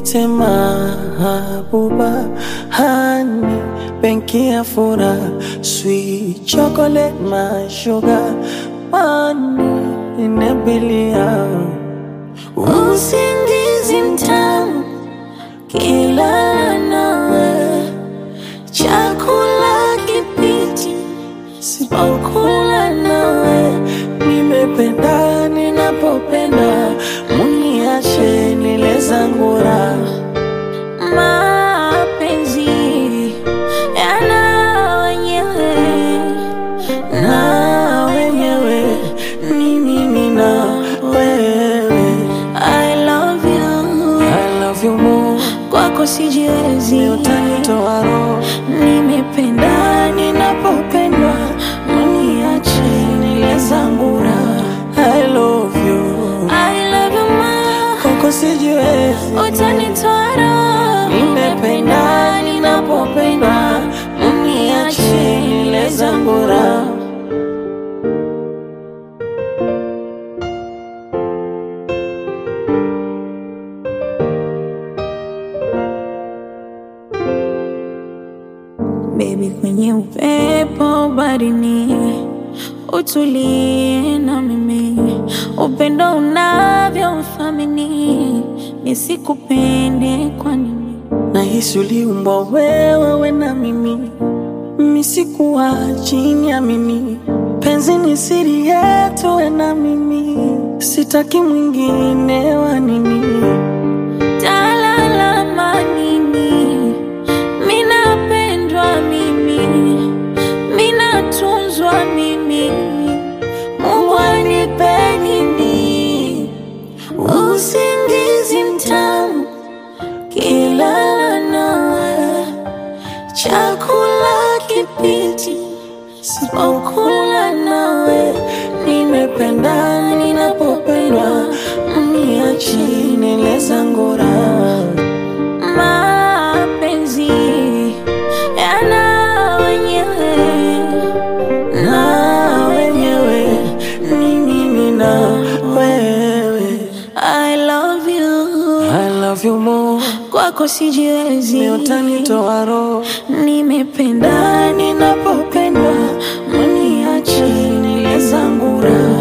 Nite mahabuba hani benki ya furaha sweet chocolate my sugar money inabilia Usingizi mtamu kila nawe, chakula kipiti sipokula nawe, nimependa ninapopenda muniache nile zangu raha mapenzi yana wenyewe na wenyewe ni mimi na wewe I love you, I love you more kwako sijiwezi, utanitoa roho nimependa ninapopendwa, uniache nile zangu raha. I love you I love you ma, koko sijiwezi utanitoa roho, nimependa ninapopendwa uniache nile zangu raha Baby, kwenye upepo barini, utulie na mimi, upendo unavyothamini, nisikupende kwa nini? nahisi uliumbwa wewe we na mimi misikuwa chini ya mimi penzi ni siri yetu we na mimi sitaki mwingine wa nini Talalama nini? Minapendwa mimi, minatunzwa mimi, Mungu anipe nini? Usingizi mtamu kila nawe, chakula kipiti sipokula nawe, nimependa ninapopendwa mniachi nile zangu raha mapenzi yana wenyewe na wenyewe ni mimi na wewe I love you, I love you more kwako sijiwezi, utanitoa roho nimependa ninapopendwa, uniache nile zangu raha.